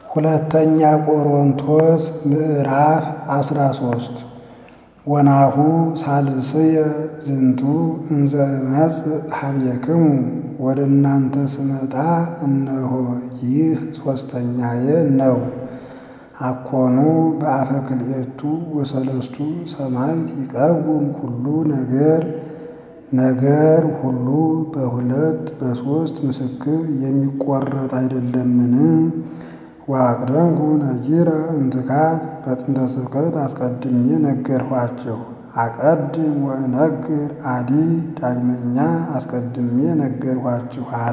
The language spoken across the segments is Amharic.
ሁለተኛ ቆሮንቶስ ምዕራፍ አስራ ሶስት ወናሁ ሳልስየ ዝንቱ እንዘ እመጽእ ኀቤክሙ ወደ እናንተ ስመጣ እነሆ ይህ ሦስተኛዬ ነው። አኮኑ በአፈ ክልኤቱ ወሰለስቱ ሰማዕት ይቀውም ኩሉ ነገር ነገር ሁሉ በሁለት በሦስት ምስክር የሚቆረጥ አይደለምን? ወአቅደምኩ ነጊረ እምትካት በጥንተ ስብከት አስቀድሜ ነገርኋችሁ። አቀድም ወእነግር አዲ ዳግመኛ አስቀድሜ ነገርኋችሁ አለ።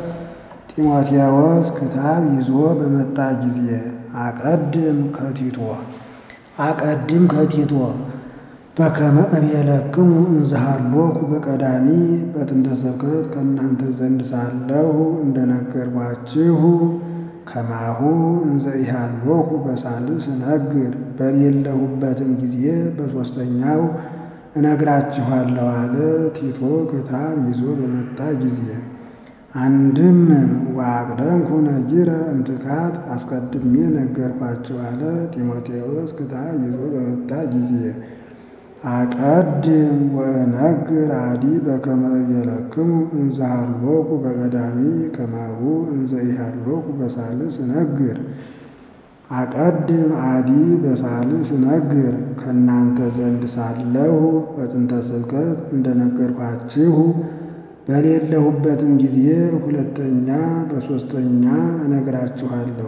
ጢሞቴዎስ ክታብ ይዞ በመጣ ጊዜ አቀድም ከቲቶ አቀድም ከቲቶ በከመ እቤለክሙ እንዝሃሎኩ በቀዳሚ በጥንተ ስብከት ከእናንተ ዘንድ ሳለሁ እንደነገርኳችሁ ከማሁ እንዘ ኢሃሎኩ በሳልስ እነግር በሌለሁበትም ጊዜ በሦስተኛው እነግራችኋለሁ አለ። ቲቶ ክታብ ይዞ በመጣ ጊዜ አንድም ወአቅደምኩ ነጊረ እምትካት አስቀድሜ ነገርኳችሁ አለ። ጢሞቴዎስ ክታብ ይዞ በመጣ ጊዜ አቀድም ወእነግር አዲ በከመ እቤለክሙ እንዝሃሎኩ በቀዳሚ ከማሁ እንዘ ኢሃሎኩ በሳልስ እነግር አቀድም አዲ በሳልስ እነግር ከእናንተ ዘንድ ሳለሁ በጥንተ ስብከት እንደነገርኳችሁ በሌለሁበትም ጊዜ ሁለተኛ በሦስተኛ እነግራችኋለሁ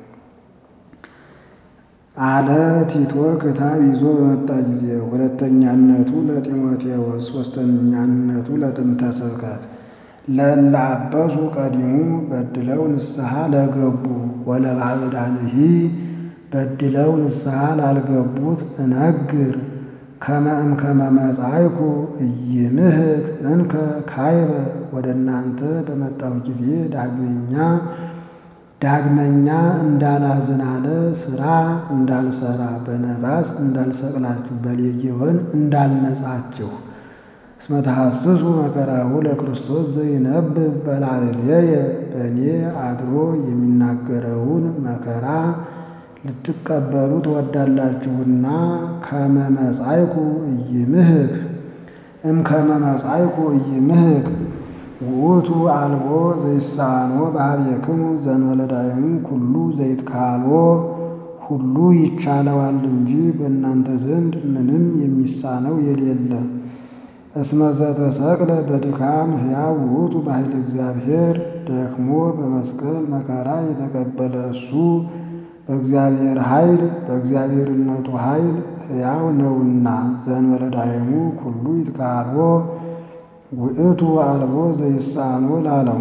አለ። ቲቶ ክታብ ይዞ በመጣ ጊዜ ሁለተኛነቱ ለጢሞቴዎስ ሦስተኛነቱ ለጥንተ ስብከት ለእለ አበሱ ቀዲሙ በድለው ንስሐ ለገቡ ወለባዕዳንሂ በድለው ንስሐ ላልገቡት እነግር ከመ እምከመ መጻእኩ ኢይምህክ እንከ ካይበ ወደ እናንተ በመጣሁ ጊዜ ዳግመኛ ዳግመኛ እንዳላዝን አለ። ሥራ እንዳልሰራ በነፋስ እንዳልሰቅላችሁ በሌጌዎን እንዳልነጻችሁ እስመ ተሐስሱ መከራሁ ለክርስቶስ ዘይነብብ በላዕሌየ በእኔ አድሮ የሚናገረውን መከራ ልትቀበሉ ትወዳላችሁና ከመ መጻእኩ ኢይምህክ እምከመ መጻእኩ ኢይምህክ ውእቱ አልቦ ዘይሳኖ በኀቤክሙ ዘእንበለ ዳይሙ ኩሉ ዘይትካልዎ ሁሉ ይቻለዋል እንጂ በእናንተ ዘንድ ምንም የሚሳነው የሌለ። እስመ ዘተሰቅለ በድካም ሕያው ውእቱ በኃይለ እግዚአብሔር ደክሞ በመስቀል መከራ የተቀበለ እሱ በእግዚአብሔር ኃይል በእግዚአብሔርነቱ ኃይል ሕያው ነውና ዘእንበለ ዳይሙ ኩሉ ይትካልዎ ውእቱ አልቦ ዘይሳኖ ላለው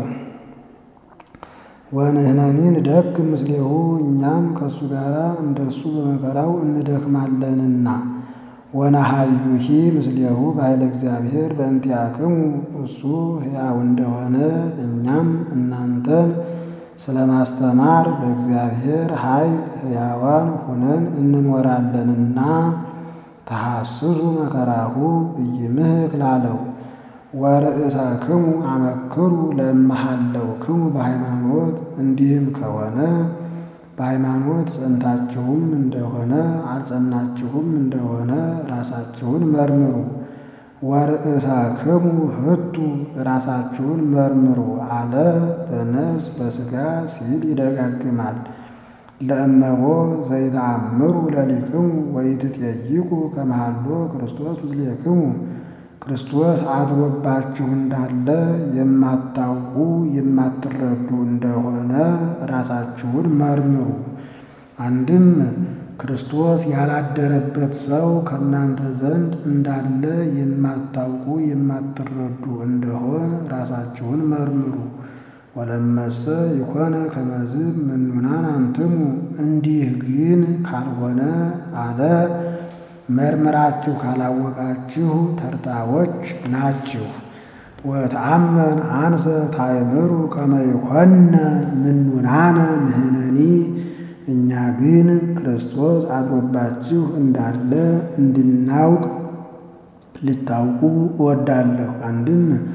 ወንሕነኒ ንደክም ምስሌሁ እኛም ከእሱ ጋር እንደሱ በመከራው እንደክማለንና ወነሐዩሂ ምስሌሁ በኃይለ እግዚአብሔር በእንቲአክሙ እሱ ሕያው እንደሆነ እኛም እናንተን ስለ ማስተማር በእግዚአብሔር ኃይል ሕያዋን ሆነን እንኖራለንና ተሐስሱ መከራሁ ኢይምህክ ላለው ወርእሳክሙ አመክሩ ለእመሃለውክሙ በሃይማኖት እንዲህም ከሆነ በሃይማኖት ጸንታችሁም እንደሆነ አልጸናችሁም እንደሆነ ራሳችሁን መርምሩ። ወርእሳክሙ ህቱ ራሳችሁን መርምሩ አለ። በነፍስ በሥጋ ሲል ይደጋግማል። ለእመቦ ዘይተአምሩ ለሊክሙ ወይትጠይቁ ከመሃሎ ክርስቶስ ምስሌክሙ ክርስቶስ አድሮባችሁ እንዳለ የማታውቁ የማትረዱ እንደሆነ ራሳችሁን መርምሩ። አንድም ክርስቶስ ያላደረበት ሰው ከእናንተ ዘንድ እንዳለ የማታውቁ የማትረዱ እንደሆን ራሳችሁን መርምሩ። ወለመሰ ይኮነ ከመዝ ምኑናን አንትሙ እንዲህ ግን ካልሆነ አለ መርምራችሁ ካላወቃችሁ ተርታዎች ናችሁ። ወተአመን አንሰ ታእምሩ ከመ ይኮነ ምኑናነ ንሕነኒ እኛ ግን ክርስቶስ አድሮባችሁ እንዳለ እንድናውቅ ልታውቁ እወዳለሁ። አንድም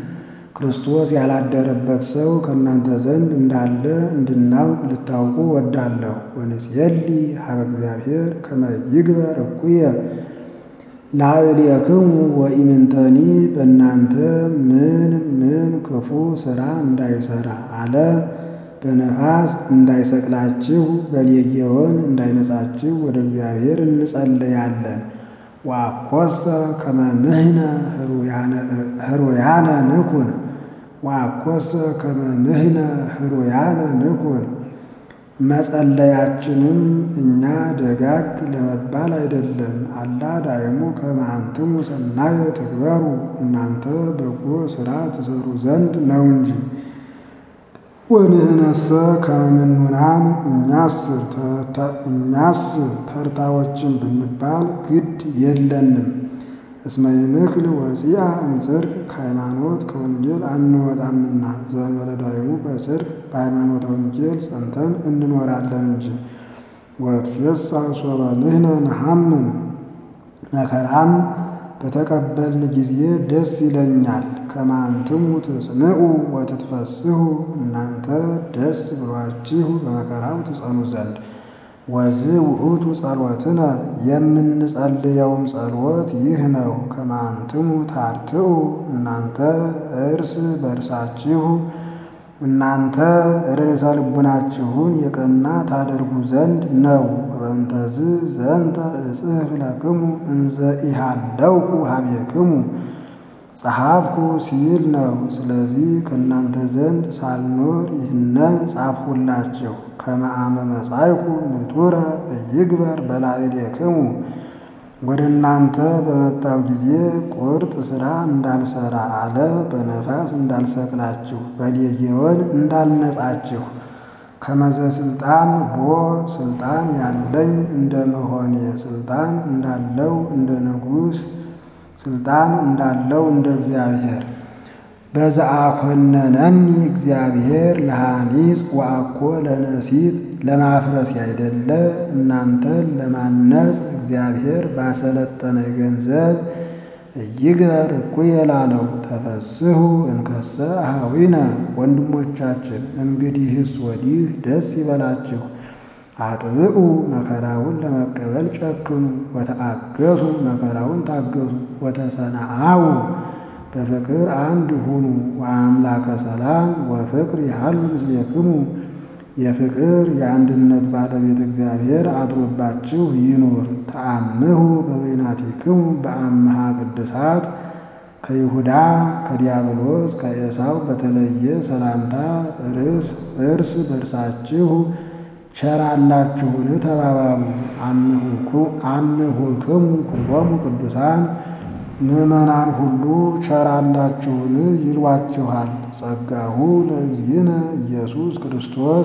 ክርስቶስ ያላደረበት ሰው ከእናንተ ዘንድ እንዳለ እንድናውቅ ልታውቁ ወዳለሁ። ወንጽየሊ ሀበ እግዚአብሔር ከመ ይግበር እኩየ ላዕሌክሙ ወኢምንተኒ በእናንተ ምን ምን ክፉ ሥራ እንዳይሠራ አለ። በነፋስ እንዳይሰቅላችሁ በሌጌዎን እንዳይነጻችሁ ወደ እግዚአብሔር እንጸለያለን። ወአኰሰ ከመ ንሕነ ህሩያነ ንኩን ወአኰሰ ከመ ንሕነ ህሩያነ ንኩን መጸለያችንም እኛ ደጋግ ለመባል አይደለም። አላ ዳይሙ ከመ አንትሙ ሰናየ ትግበሩ እናንተ በጎ ሥራ ትሰሩ ዘንድ ነው እንጂ። ወንሕነሰ ከመ ምኑናን እኛስ ተርታዎችን ብንባል ግድ የለንም። እስመ ይንክል ወፂአ እምጽድቅ ከሃይማኖት ከወንጌል አንወጣምና ዘእንበለ ዳይሙ በጽድቅ በሃይማኖተ ወንጌል ጸንተን እንኖራለን እንጂ። ወትፌሳህ ሶበ ንሕነ ነሐምን መከራም በተቀበልን ጊዜ ደስ ይለኛል። ከመ አንትሙ ትጽንዑ ወትትፈስሑ እናንተ ደስ ብሏችሁ በመከራው ትጸኑ ዘንድ። ወዝ ውእቱ ጸሎትነ የምንጸልየውም ጸሎት ይህ ነው። ከመ አንትሙ ታርትዑ እናንተ እርስ በርሳችሁ እናንተ ርዕሰ ልቡናችሁን የቀና ታደርጉ ዘንድ ነው። ወበእንተዝ ዘንተ እጽሕፍ ለክሙ እንዘ ኢሃለውኩ ኀቤክሙ ጸሐፍኩ ሲል ነው። ስለዚህ ከእናንተ ዘንድ ሳልኖር ይህንን ጻፍሁላችሁ። ከመ አመ መጻእኩ ንቱረ ኢይግበር በላዕሌክሙ ወደ እናንተ በመጣው ጊዜ ቁርጥ ሥራ እንዳልሠራ አለ። በነፋስ እንዳልሰቅላችሁ በሌጌዎን እንዳልነጻችሁ ከመዘ ሥልጣን ቦ ሥልጣን ያለኝ እንደ መሆኔ ሥልጣን እንዳለው እንደ ንጉሥ ሥልጣን እንዳለው እንደ እግዚአብሔር በዘአኮነነኒ እግዚአብሔር ለሐኒጽ ወአኮ ለነሲት ለማፍረስ ያይደለ እናንተን ለማነጽ እግዚአብሔር ባሰለጠነ ገንዘብ እይግበር እኩየ ላለው ተፈስሑ እንከሰ አኀዊነ ወንድሞቻችን እንግዲህስ ወዲህ ደስ ይበላችሁ። አጥብቁ መከራውን ለመቀበል ጨክኑ። ወተአገሱ መከራውን ታገሱ። ወተሰናአው በፍቅር አንድ ሁኑ። ወአምላከ ሰላም ወፍቅር ያህሉ ምስሌክሙ የፍቅር የአንድነት ባለቤት እግዚአብሔር አድሮባችሁ ይኑር። ተአምሁ በበይናቲክሙ በአምሃ ቅዱሳት ከይሁዳ ከዲያብሎስ ከኤሳው በተለየ ሰላምታ እርስ በርሳችሁ ቸራላችሁን ተባባሉ። አምሁክሙ ኩሎሙ ቅዱሳን ምዕመናን ሁሉ ቸራላችሁን ይሏችኋል። ጸጋሁ ለእግዚእነ ኢየሱስ ክርስቶስ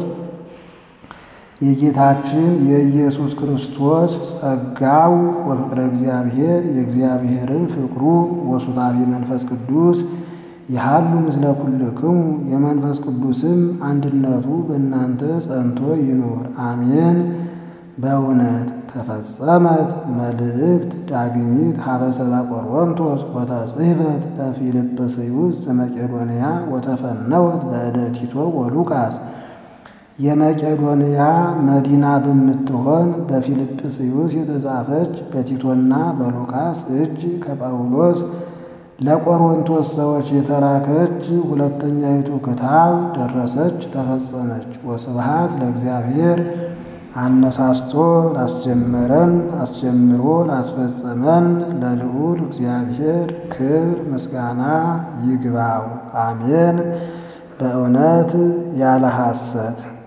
የጌታችን የኢየሱስ ክርስቶስ ጸጋው ወፍቅረ እግዚአብሔር የእግዚአብሔርን ፍቅሩ ወሱታቤ መንፈስ ቅዱስ ይሃሉ ምስለ ኩልክሙ የመንፈስ ቅዱስም አንድነቱ በእናንተ ጸንቶ ይኑር አሜን። በእውነት ተፈጸመት መልእክት ዳግሚት ሀበ ሰብአ ቆሮንቶስ ወተጽሕፈት በፊልጵስዩስ ዘመቄዶንያ ወተፈነወት በእደ ቲቶ ወሉቃስ የመቄዶንያ መዲና በምትሆን በፊልጵስዩስ የተጻፈች በቲቶና በሉቃስ እጅ ከጳውሎስ ለቆሮንቶስ ሰዎች የተላከች ሁለተኛይቱ ክታብ ደረሰች፣ ተፈጸመች። ወስብሐት ለእግዚአብሔር አነሳስቶ ላስጀመረን አስጀምሮ ላስፈጸመን ለልዑል እግዚአብሔር ክብር ምስጋና ይግባው፣ አሜን። በእውነት ያለ ሐሰት